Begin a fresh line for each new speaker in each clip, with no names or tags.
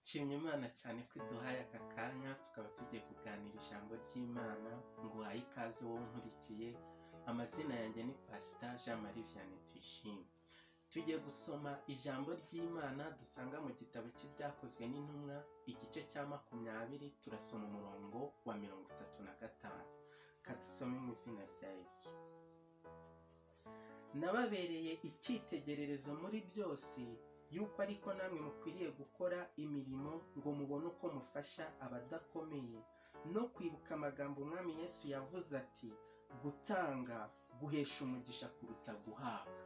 nshimye imana cyane ko iduhaye aka kanya tukaba tugiye kuganira ijambo ry'imana nguhaye ikaze wowe nkurikiye amazina yanjye ni pasita jean marie vianney tuyishime tugiye gusoma ijambo ry'imana dusanga mu gitabo cy'ibyakozwe n'intumwa igice cya makumyabiri turasoma umurongo wa mirongo itatu na gatanu kadusome mu izina rya yesu nababereye icyitegererezo muri byose yuko ariko namwe mukwiriye gukora imirimo ngo mubone uko mufasha abadakomeye no kwibuka amagambo umwami yesu yavuze ati gutanga guhesha umugisha kuruta guhabwa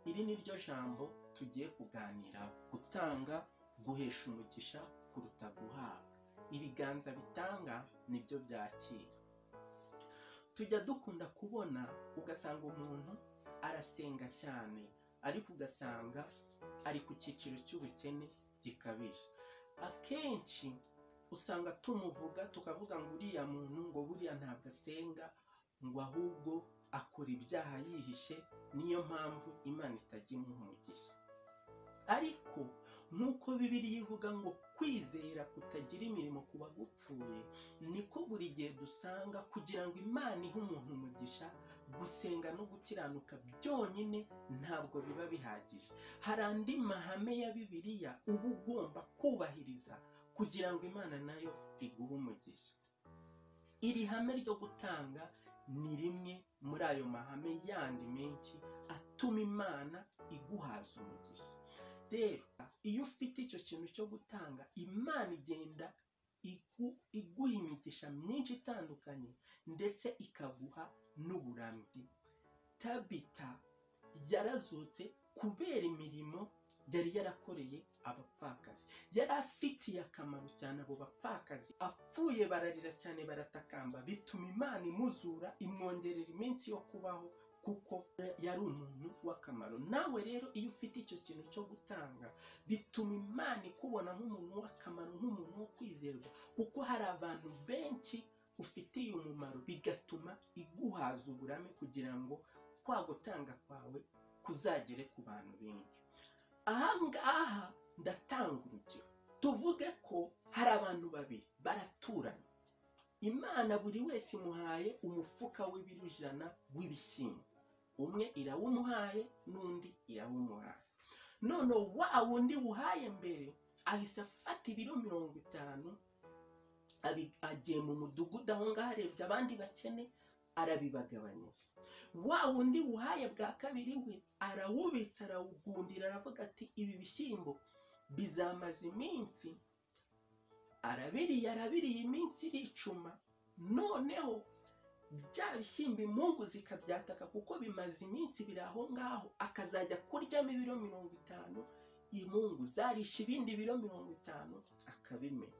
iri ni ryo jambo tugiye kuganira gutanga guhesha umugisha kuruta guhabwa ibiganza bitanga nibyo byakira tujya dukunda kubona ugasanga umuntu arasenga cyane ariko ugasanga ari ku cyiciro cy'ubukene gikabije akenshi usanga tumuvuga tukavuga ngo uriya muntu ngo buriya ntabwo asenga ngo ahubwo akora ibyaha yihishe niyo mpamvu imana itajya imuha umugisha ariko nk'uko bibiriya ivuga ngo kwizera kutagira imirimo ku bagupfuye niko buri gihe dusanga kugira ngo imana ihe umuntu umugisha gusenga no gukiranuka byonyine ntabwo biba bihagije hari andi mahame ya bibiriya uba ugomba kubahiriza kugira ngo imana nayo iguhe umugisha iri hame ryo gutanga ni rimwe muri ayo mahame yandi menshi atuma imana iguhaza umugisha rero iyo ufite icyo kintu cyo gutanga imana igenda igu- iguha imigisha myinshi itandukanye ndetse ikaguha n'uburamyi tabita yarazutse kubera imirimo yari yarakoreye abapfakazi yari afitiye akamaro cyane abo bapfakazi apfuye bararira cyane baratakamba bituma imana imuzura imwongerera iminsi yo kubaho kuko yari umuntu w'akamaro nawe rero iyo ufite icyo kintu cyo gutanga bituma imana ikubona nk'umuntu w'akamaro nk'umuntu wo kwizerwa kuko hari abantu benshi ufitiye umumaro bigatuma iguhaza uburame kugira ngo kwa gutanga kwawe kuzagere ku bantu benshi aha ngaha ndatanga urugero tuvuge ko hari abantu babiri baraturanye imana buri wese imuhaye umufuka w'ibiro ijana w'ibishyimbo umwe irawumuhaye n'undi irawumuhaye none wa wundi wuhaye mbere ahise afata ibiro mirongo itanu abi- agiye mu mudugudu aho ngaho arebye abandi bakene arabibagabanyije wa wundi wuhaye bwa kabiri we arawubitsa arawugundira aravuga ati ibi bishyimbo bizamaza iminsi arabiriye arabiriye iminsi iricuma noneho bya bishyimbo imungu zikabyataka kuko bimaze iminsi biri aho ngaho akazajya kuryamo ibiro mirongo itanu imungu zarisha ibindi biro mirongo itanu akabimenya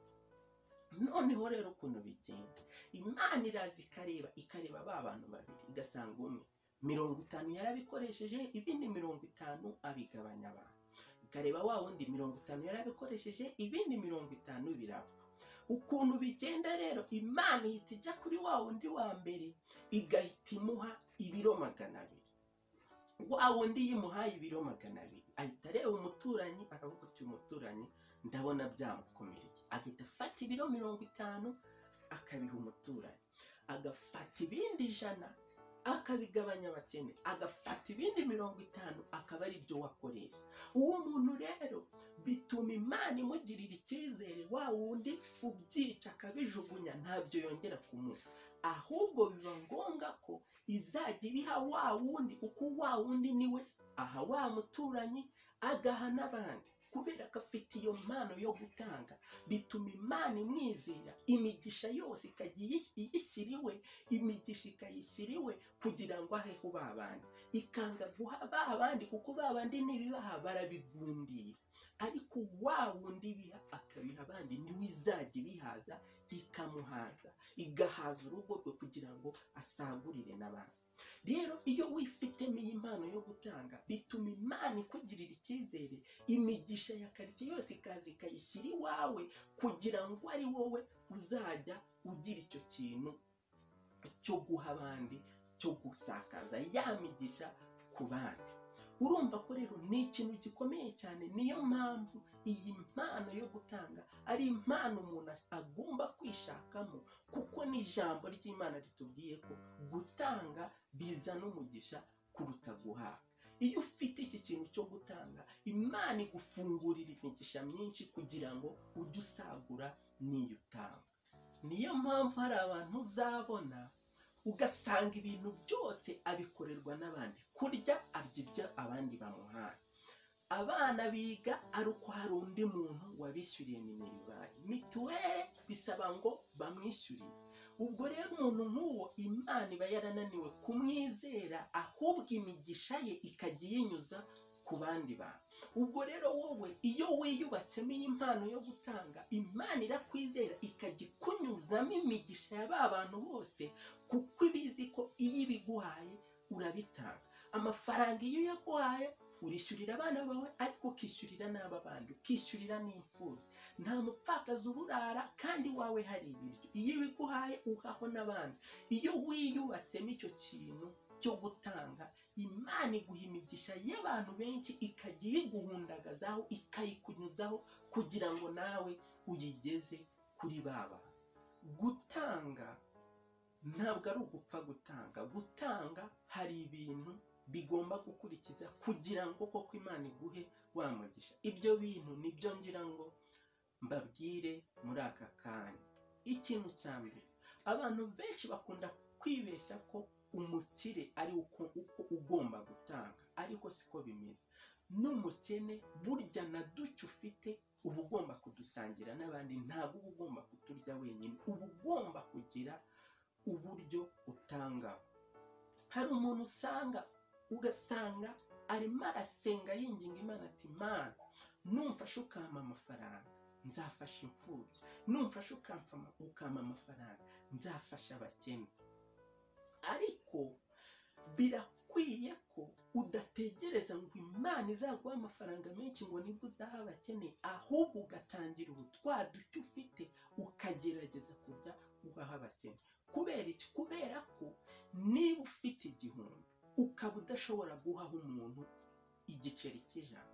noneho rero ukuntu bigenda imana iraza ikareba ikareba ba bantu babiri igasanga umwe mirongo itanu yarabikoresheje ibindi mirongo itanu abigabanya abantu ikareba wa wundi mirongo itanu yarabikoresheje ibindi mirongo itanu birapfa ukuntu bigenda rero imana ihita ijya kuri wa wundi wa mbere igahita imuha ibiro magana abiri wa wundi yimuhaye ibiro magana abiri ahita areba umuturanyi akavuga ati umuturanyi ndabona byamukomereye agahita afata ibiro mirongo itanu akabiha umuturanyi agafata ibindi ijana akabigabanya abakene agafata ibindi mirongo itanu akaba ari byo wakoresha uwo muntu rero bituma imana imugirira icyizere wa wundi ubyica akabijugunya ntabyo yongera kumuha ahubwo biba ngombwa ko izajya ibiha wa wundi kuko wa wundi niwe aha wa muturanyi agaha n'abandi kubera ko afite iyo mpano yo gutanga bituma imana imwizera imigisha yose ikajya iyi- iyishyira iwe imigisha ikayishyira iwe kugira ngo aheho ba bandi ikanga guha ba bandi kuko ba bandi n'ibibaha barabigundiye ariko wa wundi biha akabiha abandi niwe izajya ibihaza ikamuhaza igahaza urugo rwe kugira ngo asagurire n'abandi rero iyo wifitemo iyi mpano yo gutanga bituma imana ikugirira icyizere imigisha ya karitsiye yose ikaza ikayishyira iwawe kugira ngo ari wowe uzajya ugira icyo kintu cyo guha abandi cyo gusakaza ya migisha ku bandi urumva ko rero ni ikintu gikomeye cyane niyo mpamvu iyi mpano yo gutanga ari impano umuntu agomba kwishakamo kuko n'ijambo ry'imana ritubwiye ko gutanga bizana umugisha kuruta guhabwa iyo ufite iki kintu cyo gutanga imana igufungurira imigisha myinshi kugira ngo ujye usagura n'iyo utanga niyo mpamvu hari abantu uzabona ugasanga ibintu byose abikorerwa n'abandi kurya arya ibyo abandi bamuhaye abana biga ari uko hari undi muntu wabishyuriye minerivari mituweli bisaba ngo bamwishyurire ubwo rero umuntu nk'uwo imana iba yarananiwe kumwizera ahubwo imigisha ye ikajya iyinyuza ku bandi bantu ubwo rero wowe iyo wiyubatsemo iyi mpano yo gutanga imana irakwizera ikajya ikunyuzamo imigisha ya ba bantu bose kuko iba izi ko iyo ibiguhaye urabitanga amafaranga iyo uyaguhaye urishyurira abana bawe ariko ukishyurira n'aba bandi ukishyurira n'imfubyi nta mupfakazi uburara kandi iwawe hari ibiryo iyo ibiguhaye uhaho n'abandi iyo wiyubatsemo icyo kintu cyo gutanga imana iguha imigisha y'abantu benshi ikajya iyiguhundagazaho ikayikunyuzaho kugira ngo nawe uyigeze kuri baba gutanga ntabwo ari ugupfa gutanga gutanga hari ibintu bigomba gukurikiza kugira ngo koko imana iguhe wa mugisha ibyo bintu nibyo ngira ngo mbabwire muri aka kanya ikintu cya mbere abantu benshi bakunda kwibeshya ko umukire ari uko uko ugomba gutanga ariko siko bimeze n'umukene burya na duce ufite uba ugomba kudusangira n'abandi ntabwo uba ugomba kuturya wenyine uba ugomba kugira uburyo utangaho hari umuntu usanga ugasanga arimo arasenga yinginga imana ati mana numfashe ukampa amafaranga nzafasha imfubyi numfashe ukampa amafaranga nzafasha abakene ariko birakwiye ko udategereza ngo imana izaguha amafaranga menshi ngo nibwo uzaha abakeneye ahubwo ugatangira ubu twa duce ufite ukagerageza kujya uhaha abakene kubera iki kubera ko niba ufite igihumbi ukaba udashobora guhaho umuntu igiceri cy'ijana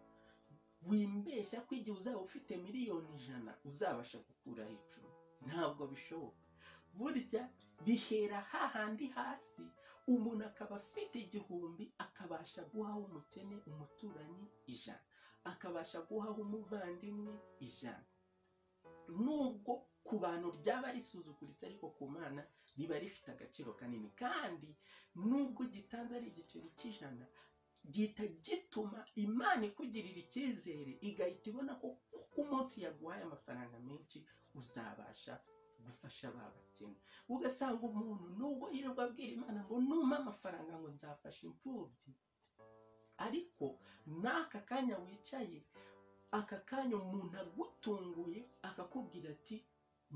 wimbeshya ko igihe uzaba ufite miliyoni ijana uzabasha gukuraho icumi ntabwo bishoboka burya bihera hahandi hasi umuntu akaba afite igihumbi akabasha guhaho umukene umuturanyi ijana akabasha guhaho umuvandimwe ijana nubwo ku bantu ryaba risuzuguritse ariko ku mana riba rifite agaciro kanini kandi nubwo gitanze ari igiceri cy'ijana gihita gituma imana ikugirira icyizere igahita ibona ko kuko umunsi yaguhaye amafaranga menshi uzabasha gufasha ba bakene ugasanga umuntu nubwo yirirwa abwira imana ngo numpe amafaranga ngo nzafashe imfubyi ariko n'aka kanya wicaye aka kanya umuntu agutunguye akakubwira ati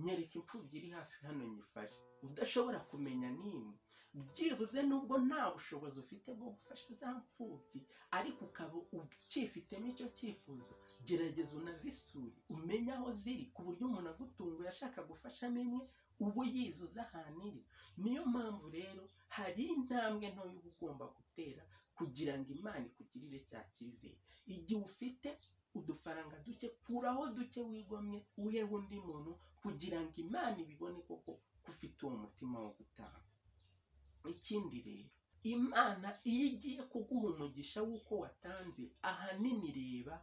nyereka imfubyi iri hafi hano nyifashe udashobora kumenya n'imwe byibuze nubwo nta bushobozi ufite bwo gufasha za mfubyi ariko ukaba ucyifitemo icyo cyifuzo gerageza unazisure umenye aho ziri ku buryo umuntu agutunguye ashaka gufashamo imwe uba yizuza ahantu iri niyo mpamvu rero hari intambwe ntoya uba ugomba gutera kugira ngo imana ikugirire cya cyizere igihe ufite udufaranga duke kuraho duke wigomwe uhe undi muntu kugira ngo imana ibibone koko ufite uwo mutima wo gutanga ikindi rero imana iyo igiye kuguha umugisha w'uko watanze ahanini reba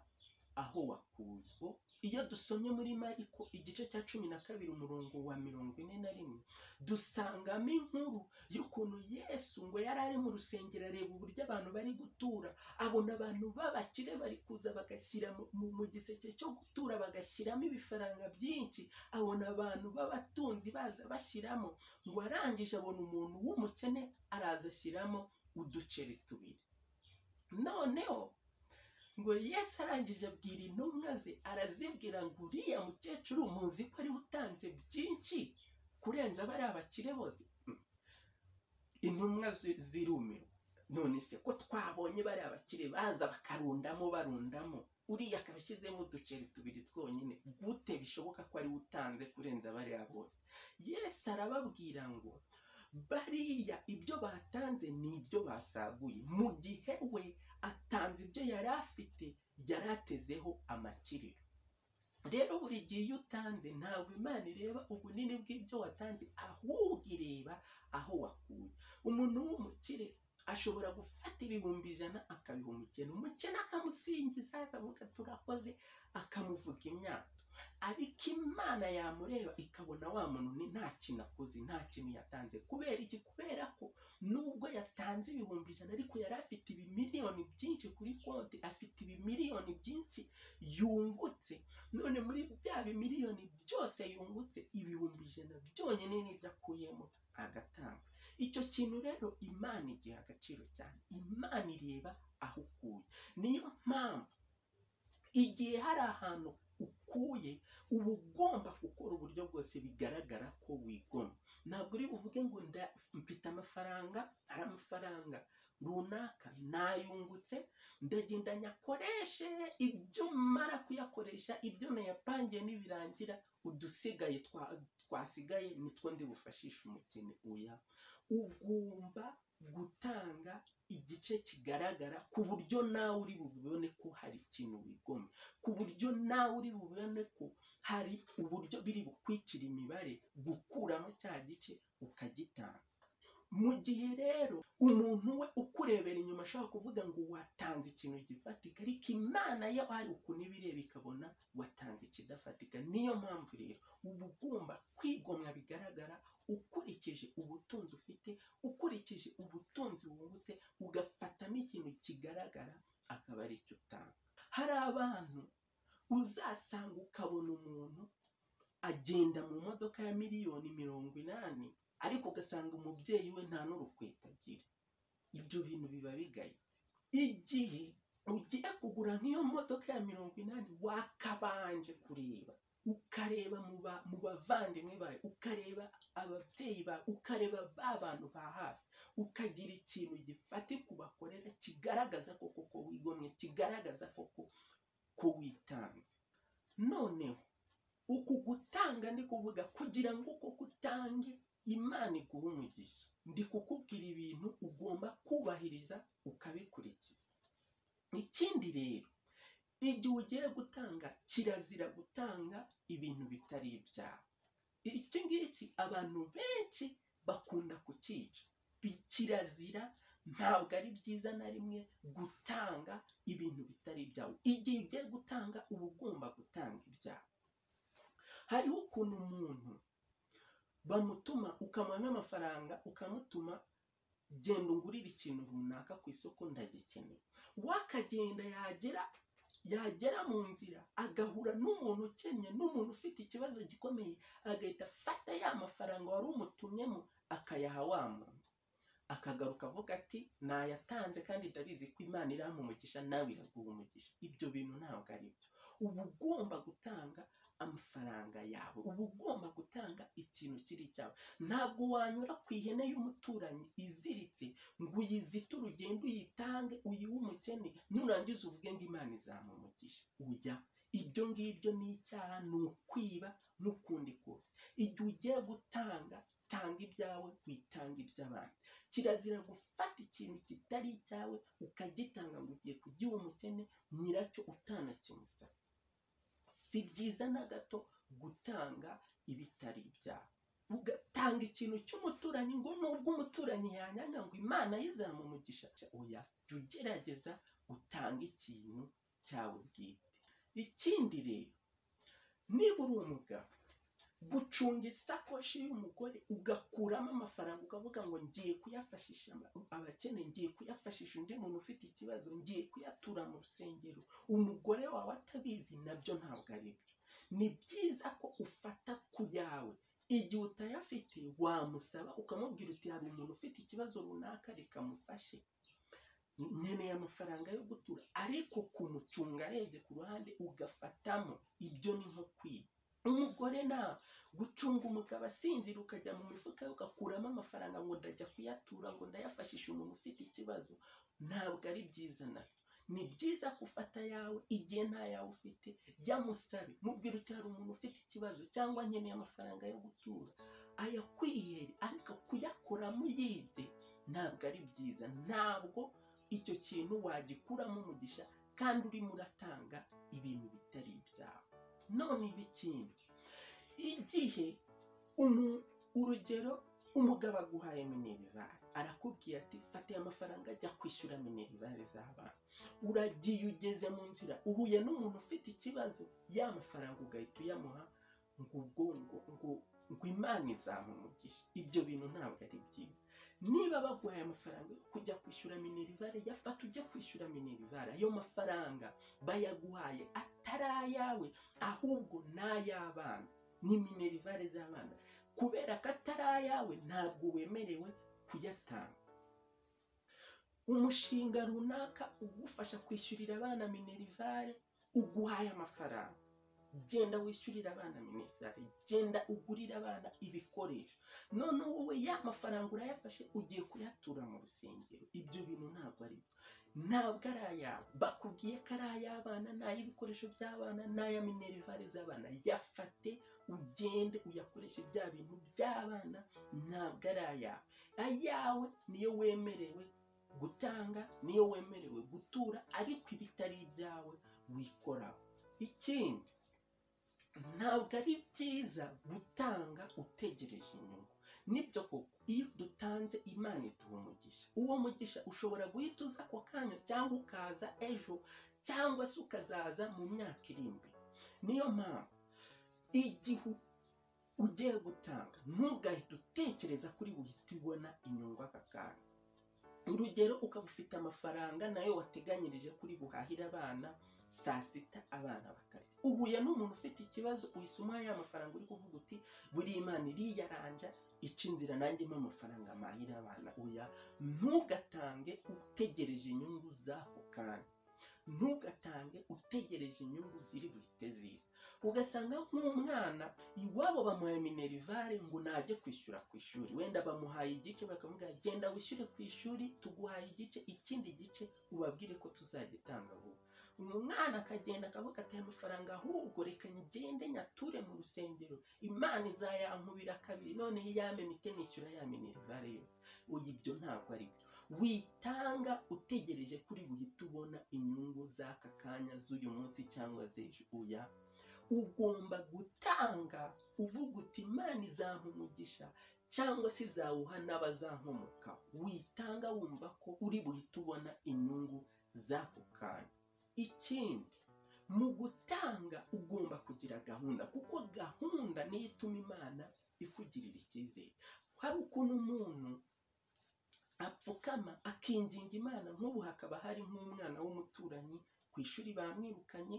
aho wakuye iyo dusomye muri mariko igice cya cumi na kabiri umurongo wa mirongo ine na rimwe dusangamo inkuru y'ukuntu yesu ngo yari ari mu rusengero areba uburyo abantu bari gutura abona abantu b'abakire bari kuza bagashyira mu giseke cyo gutura bagashyiramo ibifaranga byinshi abona abantu b'abatunzi baza bashyiramo ngo arangije abona umuntu w'umukene araza ashyiramo uduceri tubiri noneho ngo yesu arangije abwira intumwa ze arazibwira ngo uriya mukecuru muzi ko ari utanze byinshi kurenza bariya abakire bose intumwa zirumirwa none se ko twabonye bariya abakire baza bakarundamo barundamo uriya akaba ashyizemo uduceri tubiri twonyine gute bishoboka ko ari utanze kurenza bariya bose yesu arababwira ngo bariya ibyo batanze ni ibyo basaguye mu gihe we ata yatanze ibyo yari afite yari atezeho amakiriro rero buri gihe iyo utanze ntabwo imana ireba ubunini bw'ibyo watanze ahubwo ireba aho wakuye umuntu w'umukire ashobora gufata ibihumbi ijana akabiha umukene umukene akamusingiza akavuga turakoze akamuvuga imyato ariko imana yamureba ikabona wa muntu ni nta kintu akoze nta kintu yatanze kubera iki kubera ko nubwo yatanze ibihumbi ijana ariko yari afite ibimiliyoni byinshi kuri konti afite ibimiliyoni byinshi yungutse none muri bya bimiliyoni byose yungutse ibihumbi ijana byonyine n'ibyo akuyemo agatanga icyo kintu rero imana igiha agaciro cyane imana ireba aho ukuye niyo mpamvu igihe hari ahantu ukuye uba ugomba gukora uburyo bwose bigaragara ko wigomba ntabwo uri buvuge ngo nda- mfite amafaranga hari amafaranga runaka nayungutse ndagenda nyakoreshe ibyo mara kuyakoresha ibyo nayapangiye nibirangira udusigaye twa- twasigaye nitwo ndi bufashishe umukene uya ugomba gutanga igice kigaragara ku buryo nawe uri bubibone ko hari ikintu wigomye ku buryo nawe uri bubibone ko hari uburyo biri bukwicira imibare gukuramo cya gice ukagitanga mu gihe rero umuntu we ukurebera inyuma ashobora kuvuga ngo watanze ikintu gifatika ariko imana yo ari ukuntu ibireba ikabona watanze ikidafatika niyo mpamvu rero uba ugomba kwigomwa bigaragara ukurikije ubutunzi ufite ukurikije ubutunzi wungutse ugafatamo ikintu kigaragara akaba ari cyo utanga hari abantu uzasanga ukabona umuntu agenda mu modoka ya miliyoni mirongo inani ariko ugasanga umubyeyi we nta n'urukweto agira ibyo bintu biba bigayitse igihe ugiye kugura nk'iyo modoka ya mirongo inani wakabanje kureba ukareba mu ba- mu bavandimwe bawe ukareba ababyeyi bawe ukareba ba bantu ba hafi ukagira ikintu gifatika ubakorera kigaragaza ko koko wigomwe kigaragaza koko ko witanze noneho uku gutanga ni kuvuga kugira ngo koko utange imana iguha umugisha ndi kukubwira ibintu ugomba kubahiriza ukabikurikiza ikindi rero igihe ugiye gutanga kirazira gutanga ibintu bitari ibyawe iki ngiki abantu benshi bakunda kucyica Bi- kirazira ntabwo ari byiza na rimwe gutanga ibintu bitari ibyawe igihe ugiye gutanga uba ugomba gutanga ibyawe hariho ukuntu umuntu bamutuma ukamuha nk'amafaranga ukamutuma genda ungurire ikintu runaka ku isoko ndagikeneye wakagenda yagera yagera mu nzira agahura n'umuntu ukennye n'umuntu ufite ikibazo gikomeye agahita afata ya mafaranga wari umutumyemo akayaha wa muntu akagaruka avuga ati nayatanze kandi ndabizi ko imana irampa umugisha nawe iraguha umugisha ibyo bintu ntabwo ari byo uba ugomba gutanga amafaranga yawe uba ugomba gutanga ikintu kiri cyawe ntabwo wanyura ku ihene y'umuturanyi iziritse ngo uyizite urugendo uyitange uyihe umukene nurangiza uvuge ngo imana izamumugisha uya ibyo ngibyo ni icyaha ni ukwiba n'ukundi kose igihe ugiye gutanga tanga ibyawe witange iby'abandi kirazira gufata ikintu kitari icyawe ukagitanga ngo ugiye kugiha umukene nyiracyo utanakimusaba si byiza na gato gutanga ibitari ibyawe ugatanga ikintu cy'umuturanyi ngo nubwo umuturanyi yanyanga ngo imana ye izamumugisha oya jya ugerageza utange ikintu cyawe bwite ikindi rero niba uri umugabo gucunga isakoshi y'umugore ugakuramo amafaranga ukavuga ngo ngiye kuyafashisha aba- abakeneye ngiye kuyafashisha undi muntu ufite ikibazo ngiye kuyatura mu rusengero umugore wawe atabizi nabyo ntabwo ari byo ni byiza ko ufata ku yawe igihe utayafite wamusaba ukamubwira uti hari umuntu ufite ikibazo runaka reka mufashe nkeneye amafaranga yo gutura ariko kumucunga arebye ku ruhande ugafatamo ibyo ni nko kwiba umugore na gucunga umugabo asinzira ukajya mu mifuka ye ugakuramo amafaranga ngo ndajya kuyatura ngo ndayafashishe umuntu ufite ikibazo ntabwo ari byiza na ni byiza gufata yawe igihe nta yawe ufite yamusabe mubwira uti hari umuntu ufite ikibazo cyangwa nkeneye amafaranga yo gutura ayakwihere ariko kuyakoramo yibye ntabwo ari byiza ntabwo icyo kintu wagikuramo umugisha kandi urimo uratanga ibintu bitari ibyawe none ibikindi igihe umu- urugero umugabo aguhaye minerivare arakubwira ati fata aya mafaranga ajya kwishyura minerivare z'abana uragiye ugeze mu nzira uhuye n'umuntu ufite ikibazo ya mafaranga ugahita uyamuha ngo ubwo ngo ngo ngo imana izamumugishe ibyo bintu ntabwo ari byiza niba baguhaye amafaranga yo kujya kwishyura minerivare yafata ujya kwishyura minerivare ayo mafaranga bayaguhaye atari ayawe ahubwo ni ay'abana ni minerivare z'abana kubera ko atari ayawe ntabwo wemerewe kuyatanga umushinga runaka ugufasha kwishyurira abana minerivare uguhaye amafaranga genda wishyurira abana minerivare genda ugurira abana ibikoresho none wowe ya mafaranga urayafashe ugiye kuyatura mu rusengero ibyo bintu ntabwo ari byo ntabwo ari ayawe bakubwiye ko ari ay'abana ni ay'ibikoresho by'abana ni aya minerivare z'abana yafate ugende uyakoreshe bya bintu by'abana ntabwo ari ayawe ayawe niyo wemerewe gutanga niyo wemerewe gutura ariko ibitari ibyawe wikoraho ikindi ntabwo ari byiza gutanga utegereje inyungu nibyo koko iyo dutanze imana iduha umugisha uwo mugisha ushobora guhita uza ako kanya cyangwa ukaza ejo cyangwa se ukazaza mu myaka iri imbere niyo mpamvu igihe ugiye gutanga ntugahite utekereza kuri buhita ubona inyungu aka kanya urugero ukaba ufite amafaranga nayo wateganyirije kuri buhahire abana saa sita abana bakarya uhuye n'umuntu ufite ikibazo uhise umuha ya mafaranga uri kuvuga uti buriya imana iriyaranja ica inzira nanjye mpa amafaranga mahira abana oya ntugatange utegereje inyungu z'ako kanya ntugatange utegereje inyungu ziri buhite ziza ugasanga nk'umwana iwabo bamuhaye minerivare ngo najye kwishyura ku ishuri wenda bamuhaye igice bakavuga genda wishyure ku ishuri tuguhaye igice ikindi gice ubabwire ko tuzagitanga vuba umwana akagenda akavuga ati aya mafaranga ahubwo reka ngende nyature mu rusengero imana izayankubira kabiri noneho iyamemite nishyura ya minerivare yose oya ibyo ntabwo ari byo witanga utegereje kuri buhite ubona inyungu z'aka kanya z'uyu munsi cyangwa z'ejo oya ugomba gutanga uvuga uti imana izampumugisha cyangwa se izawuha n'abazankomoka witanga wumva ko uri buhite ubona inyungu z'ako kanya ikindi mu gutanga ugomba kugira gahunda kuko gahunda niyo ituma imana ikugirira icyizere hari ukuntu umuntu apfukama akinginga imana nk'ubu hakaba hari nk'umwana w'umuturanyi ku ishuri bamwirukanye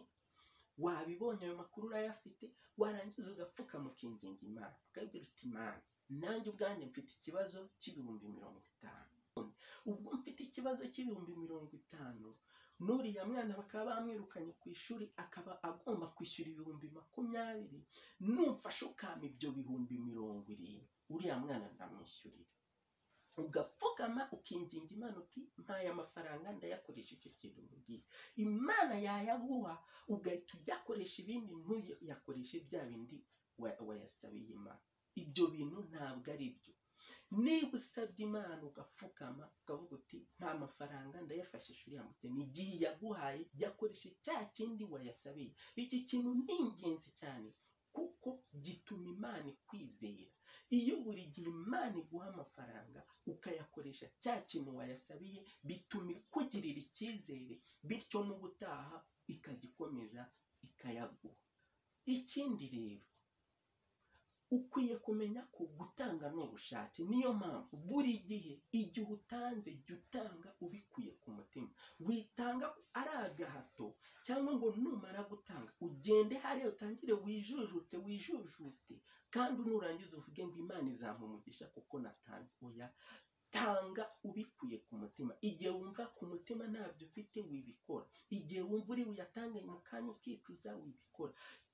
wabibonye ayo makuru urayafite warangiza ugapfukama ukinginga imana ukabwira uti imana nanjye ubwanjye mfite ikibazo cy'ibihumbi mirongo itanu ubwo mfite ikibazo cy'ibihumbi mirongo itanu n'uriya mwana bakaba bamwirukanye ku ishuri akaba agomba kwishyura ibihumbi makumyabiri numfashe ukama ibyo bihumbi mirongo irindwi uriya mwana ndamwishyurira ugapfukama ukinginga imana uti mpaye amafaranga ndayakoresha icyo kintu mubwiye imana yayaguha ugahita uyakoresha ibindi ntuyakoreshe bya bindi wa- wayasabiye imana ibyo bintu ntabwo ari byo niba usabye imana ugapfukama ukavuga uti nta mafaranga ndayafashisha uriya mukene igihe yaguhaye yakoresha cya kindi wayasabiye iki kintu ni ingenzi cyane kuko gituma imana ikwizera iyo buri gihe imana iguha amafaranga ukayakoresha cya kintu wayasabiye bituma ikugirira icyizere bityo n'ubutaha ikajya ikomeza ikayaguha ikindi rero ukwiye kumenya ko gutanga ni ubushake niyo mpamvu buri gihe igihe utanze jya utanga ubikuye ku mutima witanga ari agahato cyangwa ngo numara gutanga ugende hariya utangire wijujute wijujute kandi nurangiza uvuge ngo imana izampumugisha kuko natanze oya tanga ubikuye ku mutima igihe wumva ku mutima ntabyo ufite wibikora igihe wumva uri buyatange mu kanya ukicuza wibikora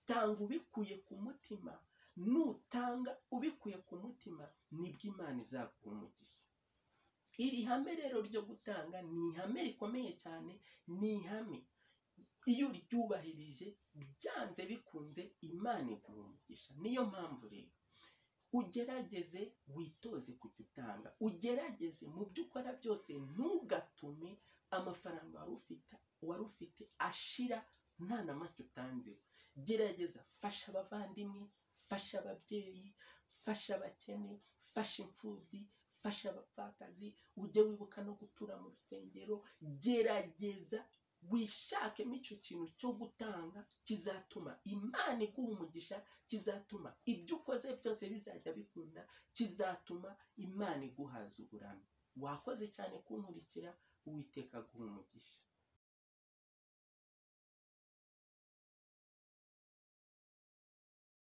tanga ubikuye ku mutima nutanga ubikuye ku mutima nibwo imana izaguha umugisha iri hame rero ryo gutanga ni ihame rikomeye cyane ni ihame iyo uryubahirije byanze bikunze imana iguha umugisha niyo mpamvu rero ugerageze witoze kujya utanga ugerageze mu byo ukora byose ntugatume amafaranga wari ufite wari ufite ashira nta na make utanze gerageza fasha abavandimwe fasha ababyeyi fasha abakene fasha imfubyi fasha abapfakazi ujye wibuka no gutura mu rusengero gerageza wishakemo icyo kintu cyo gutanga kizatuma imana iguha umugisha kizatuma ibyo ukoze byose bizajya bikunda kizatuma imana iguhaza uburambe wakoze cyane kunkurikira uwiteka aguha umugisha